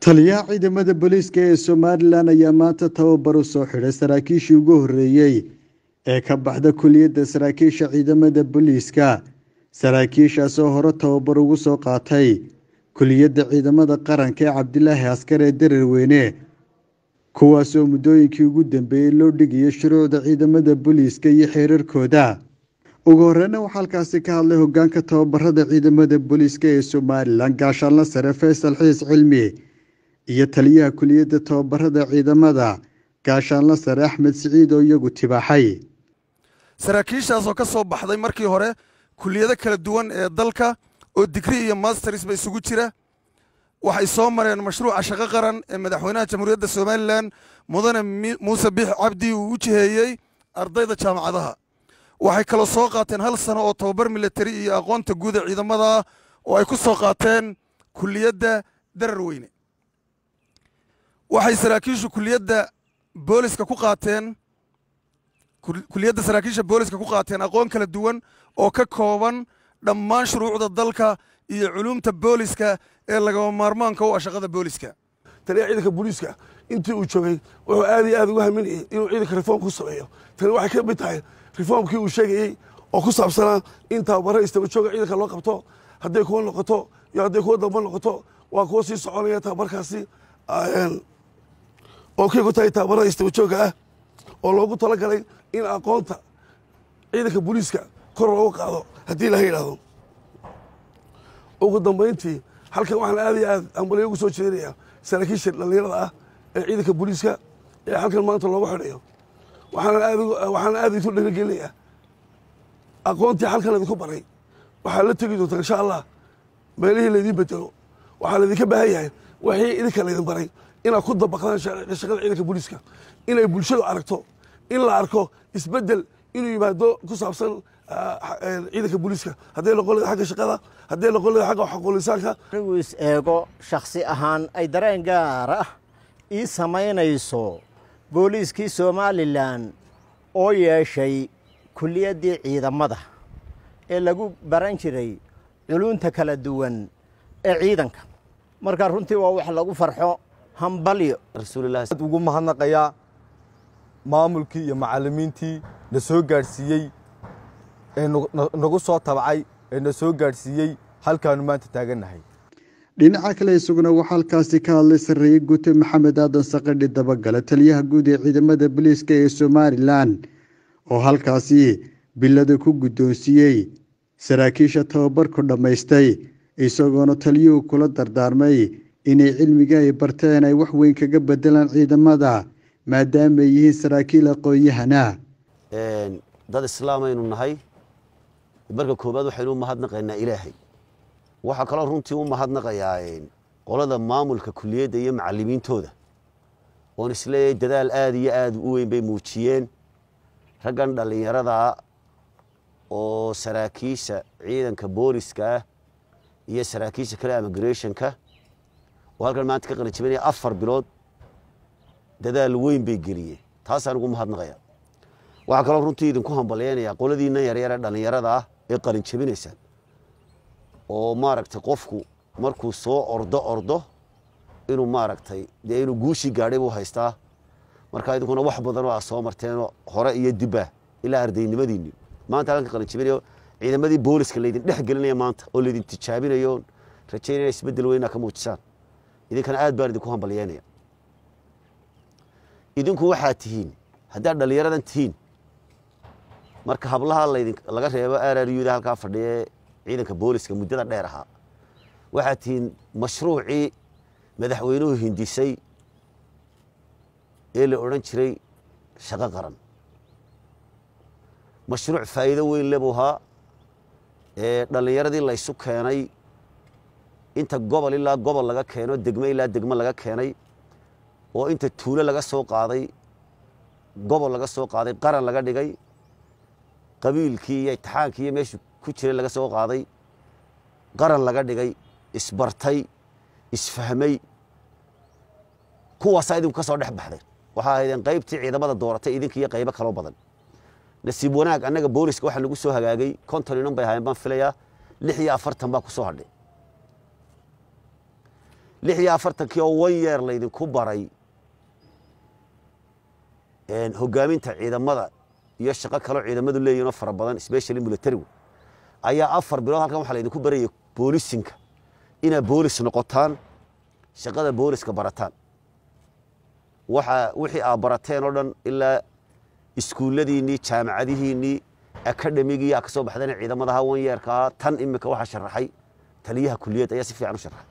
taliyaha ciidamada booliiska ee somalilan ayaa maanta tababar u soo xidhay saraakiishii ugu horreeyey ee ka baxda kuliyadda saraakiisha ciidamada booliiska saraakiishaasoo hore tababar ugu soo qaatay kuliyadda ciidamada qaranka ee cabdilaahi askar ee dareerweyne kuwaasoo muddooyinkii ugu dambeeyey loo dhigayay shuruucda ciidamada booliiska iyo xeerarkooda ugu horeyna waxaa halkaasi ka hadlay hogaanka tababarada ciidamada booliiska ee somalilan gaashaanla sare faysal xiis cilmi iyo taliyaha kuliyadda tababarada ciidamada gaashaanla sare axmed siciid oo iyagu tibaaxay saraakiishaasoo ka soo baxday markii hore kuliyado kala duwan ee dalka oo digri iyo masters ba isugu jira waxay soo mareen mashruuca shaqo qaran ee madaxweynaha jamhuuriyadda somalilan mudane muuse biix cabdi uu u jiheeyey ardayda jaamacadaha waxay kaloo soo qaateen hal sano oo tababar militari iyo aqoonta guud ee ciidamada oo ay ku soo qaateen kuliyadda darar weyne waxay saraakiishu kuliyadda booliska ku qaateen kuliyadda saraakiisha booliska ku qaateen aqoon kala duwan oo ka kooban dhammaan shuruucda dalka iyo culuumta booliska ee lagama maarmaanka u ah shaqada booliska taliya ciidanka booliiska intii uu joogay wuxuu aad iyo aad ugu haminayay inuu ciidanka reform ku sameeyo tani waxay ka mid tahay reformkii uu sheegayey oo ku saabsanaa in tababaro istaba jooga ciidanka loo qabto hadday kuwa noqoto iyo hadday kuwa damba noqoto waa kuwa sii soconaya tababarkaasi oo kay ku tahay tababarada istaba jooga ah oo loogu talagalay in aqoonta ciidanka booliiska kor loogu qaado haddii laha yidhaahdo ugu dambayntii halkan waxaan aad iyo aad ambalyo ugu soo jeedinayaa saraakiisha dhallinyarada ah ee ciidanka booliiska ee halkan maanta loogu xidhayo waxaana aad isu dhaligelinayaa aqoontii halkan idinku baray waxaa la tegi doontaa insha allah meelihii laydin bedelo waxaa laydinka baahan yahay wixii idinka laydin baray inaad ku dabaqdaan shaqada ciidanka booliiska inay bulshadu aragto in la arko isbedel inuu yimaado ku saabsan ciidanka booliiska hadday noqon leeda agga shaqada hadday noqon leeda agga xaquulisaanka anigu is eego shakhsi ahaan ay dareen gaar ah ii samaynayso booliiskii somalilan oo yeeshay kuliyaddii ciidamada ee lagu baran jiray culunta kala duwan ee ciidanka marka runtii waa wax lagu farxo hambalyo rasuulilahi ugu mahadnaqayaa maamulkii iyo macallimiintii na soo gaadhsiiyey ee nagu soo tabcay ee na soo gaadhsiiyey halkaanu maanta taagannahay dhinaca kale isaguna waxaa halkaasi ka hadlay sarreeye guute maxamed aadan saqadhi dabagale taliyaha guud ee ciidamada booliiska ee somalilan oo halkaasi bilada ku guddoonsiiyey saraakiisha tababarku dhammaystay isagoona taliyuhu kula dardaarmay inay cilmiga ay barteen ay wax weyn kaga bedelaan ciidamada maadaama ay yihiin saraakiil aqoon-yahana dad islaamaynu nahay marka koowaad waxaynu u mahadnaqaynaa ilaahay waxaa kaloo runtii u mahadnaqayaa qolada maamulka kuliyadda iyo macalimiintooda oon isleeyahay dadaal aad iyo aad u weyn bay muujiyeen raggan dhallinyarada oo saraakiisha ciidanka booliska ah iyo saraakiisha kale immigrationka oo halkan maanta ka qalinjabinaya afar bilood dadaal weyn bay geliyeen taasaan ugu mahadnaqaya waxaa kaloo runtii idinku hambalyeynayaa qoladiina yaryare dhallinyarada ah ee qalinjabinaysa oo maaragtay qofku markuu soo ordo ordo inuu maaragtay dee inuu guushii gaadhay buu haystaa marka idinkuna wax badanoo aa soo marteenoo hore iyo dibba ilaa ardaynimadiinni maanta halkan ka qalinjabinayo ciidamadii booliska laydin dhex gelinaya maanta oo laydin tijaabinayo rajaynaya isbeddel weyn ka muujisaan idinkana aad baan idinku hambalyeynaya idinku waxaad tihiin haddaad dhallinyaradan tihiin marka hablaha laydin laga reebo araryuda halkaa fadhiya ciidanka booliska muddada dheer ahaa waxaad tihiin mashruucii madaxweynuhu hindisay ee la odhan jiray shaqo qaran mashruuc faa'iido weyn le buu ahaa ee dhallinyaradii laysu keenay inta gobol ilaa gobol laga keeno degmo ilaa degmo laga keenay oo inta tuulo laga soo qaaday gobol laga soo qaaday qaran laga dhigay qabiilkii iyo itixaankii iyo meeshuu ku jiray laga soo qaaday qaran laga dhigay isbartay isfahmay kuwaasaa idinku ka soo dhex baxday waxaa ahaydeen qaybtii ciidamada dooratay idinka iyo qaybo kaloo badan nasiib wanaag annaga booliska waxaa nagu soo hagaagay konton inan bay ahaayeen baan filayaa lix iyo afartan baa ku soo hadhay lix iyo afartankii oo one yeer laydinku baray hogaaminta ciidamada iyo shaqo kaloo ciidamadu leeyihin oo fara badan specially militarigu ayaa afar bilood halkan waxaa laydinku baraya boolisinka inaad boolis noqotaan shaqada booliska barataan waxa wixii aad barateen oo dhan ilaa iskuulladiinnii jaamacadihiinnii akademigii aa ka soo baxdeen ciidamadaha wanyeerka ahaa tan imika waxaa sharaxay taliyaha kuliyad ayaa si fiican u sharaxay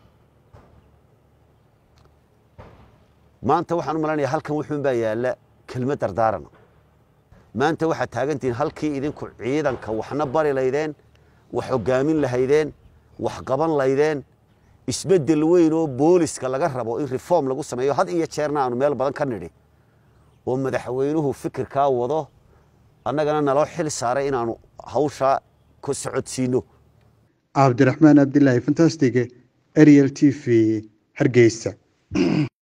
maanta waxaan u malanaya halkan wuxuun baa yaalla kelmad dardaarana maanta waxaad taagantihiin halkii idinku ciidanka waxna bari laydeen wax hogaamin lahaydeen wax qaban laydeen isbeddel weyn oo booliska laga rabo in reform lagu sameeyo had iyo jeerna aanu meel badan ka nidhi oo madaxweynuhu fikirkaa wado annagana naloo xil saaray inaanu hawshaa ku socodsiino cabdiraxmaan abdilaahi fantastic ariel t v hargeysa